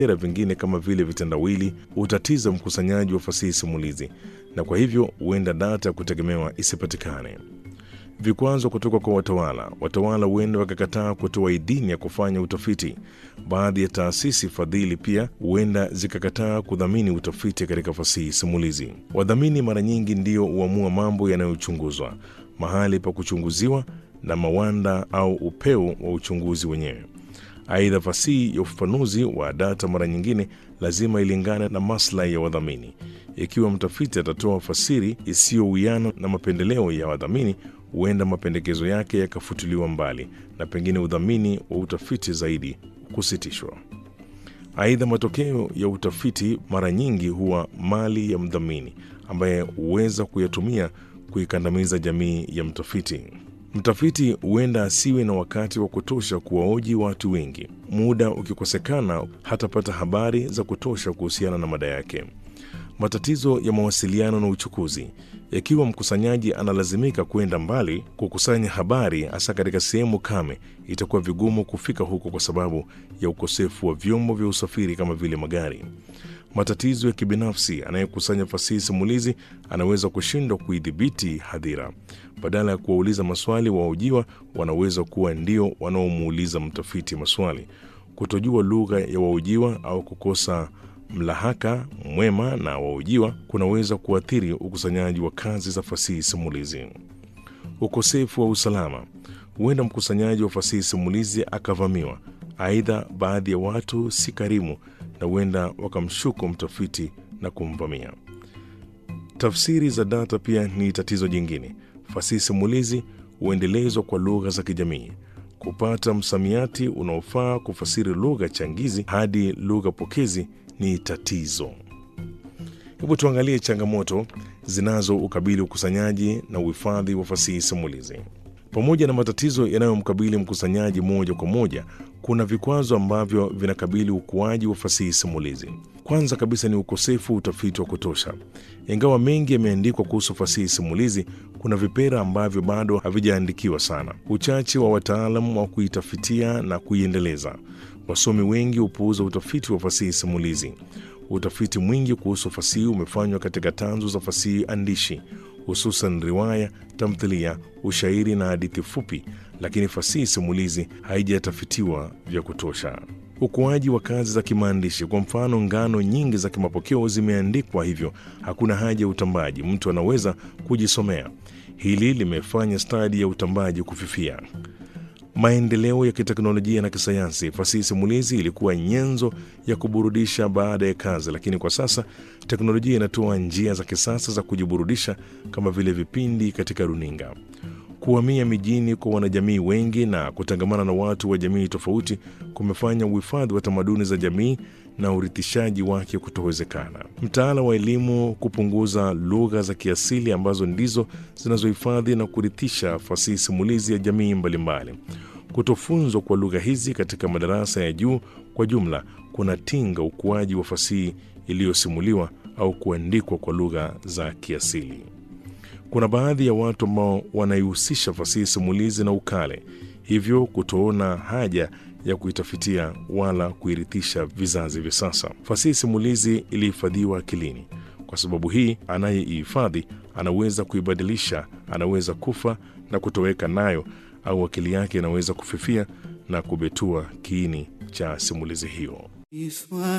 vipengele vingine kama vile vitendawili hutatiza mkusanyaji wa fasihi simulizi, na kwa hivyo huenda data ya kutegemewa isipatikane. Vikwazo kutoka kwa watawala. Watawala huenda wakakataa kutoa idhini ya kufanya utafiti. Baadhi ya taasisi fadhili pia huenda zikakataa kudhamini utafiti katika fasihi simulizi. Wadhamini mara nyingi ndio huamua mambo yanayochunguzwa, mahali pa kuchunguziwa na mawanda au upeo wa uchunguzi wenyewe. Aidha, fasihi ya ufafanuzi wa data mara nyingine lazima ilingane na maslahi ya wadhamini. Ikiwa mtafiti atatoa fasiri isiyowiana na mapendeleo ya wadhamini, huenda mapendekezo yake yakafutiliwa mbali na pengine udhamini wa utafiti zaidi kusitishwa. Aidha, matokeo ya utafiti mara nyingi huwa mali ya mdhamini ambaye huweza kuyatumia kuikandamiza jamii ya mtafiti. Mtafiti huenda asiwe na wakati wa kutosha kuwaoji watu wengi. Muda ukikosekana, hatapata habari za kutosha kuhusiana na mada yake. Matatizo ya mawasiliano na uchukuzi. Ikiwa mkusanyaji analazimika kwenda mbali kukusanya habari, hasa katika sehemu kame, itakuwa vigumu kufika huko kwa sababu ya ukosefu wa vyombo vya usafiri kama vile magari. Matatizo ya kibinafsi. Anayekusanya fasihi simulizi anaweza kushindwa kuidhibiti hadhira. Badala ya kuwauliza maswali, wahojiwa wanaweza kuwa ndio wanaomuuliza mtafiti maswali. Kutojua lugha ya wahojiwa au kukosa mlahaka mwema na wahojiwa kunaweza kuathiri ukusanyaji wa kazi za fasihi simulizi. Ukosefu wa usalama. Huenda mkusanyaji wa fasihi simulizi akavamiwa. Aidha, baadhi ya watu si karimu na huenda wakamshuku mtafiti na kumvamia. Tafsiri za data pia ni tatizo jingine. Fasihi simulizi huendelezwa kwa lugha za kijamii. Kupata msamiati unaofaa kufasiri lugha changizi hadi lugha pokezi ni tatizo. Hebu tuangalie changamoto zinazoukabili ukusanyaji na uhifadhi wa fasihi simulizi. Pamoja na matatizo yanayomkabili mkusanyaji moja kwa moja, kuna vikwazo ambavyo vinakabili ukuaji wa fasihi simulizi. Kwanza kabisa ni ukosefu wa utafiti wa kutosha. Ingawa mengi yameandikwa kuhusu fasihi simulizi, kuna vipera ambavyo bado havijaandikiwa sana. Uchache wa wataalam wa kuitafitia na kuiendeleza. Wasomi wengi hupuuza utafiti wa fasihi simulizi. Utafiti mwingi kuhusu fasihi umefanywa katika tanzu za fasihi andishi, hususan riwaya, tamthilia, ushairi na hadithi fupi, lakini fasihi simulizi haijatafitiwa vya kutosha. Ukuaji wa kazi za kimaandishi. Kwa mfano, ngano nyingi za kimapokeo zimeandikwa, hivyo hakuna haja ya utambaji, mtu anaweza kujisomea. Hili limefanya stadi ya utambaji kufifia. Maendeleo ya kiteknolojia na kisayansi. Fasihi simulizi ilikuwa nyenzo ya kuburudisha baada ya kazi, lakini kwa sasa teknolojia inatoa njia za kisasa za kujiburudisha kama vile vipindi katika runinga. Kuhamia mijini kwa wanajamii wengi na kutangamana na watu wa jamii tofauti kumefanya uhifadhi wa tamaduni za jamii na urithishaji wake kutowezekana. Mtaala wa elimu kupunguza lugha za kiasili ambazo ndizo zinazohifadhi na kurithisha fasihi simulizi ya jamii mbalimbali. Kutofunzwa kwa lugha hizi katika madarasa ya juu kwa jumla kunatinga ukuaji wa fasihi iliyosimuliwa au kuandikwa kwa lugha za kiasili. Kuna baadhi ya watu ambao wanaihusisha fasihi simulizi na ukale, hivyo kutoona haja ya kuitafitia wala kuirithisha vizazi vya sasa. Fasihi simulizi ilihifadhiwa akilini. Kwa sababu hii, anayeihifadhi anaweza kuibadilisha, anaweza kufa na kutoweka nayo, au akili yake inaweza kufifia na kubetua kiini cha simulizi hiyo.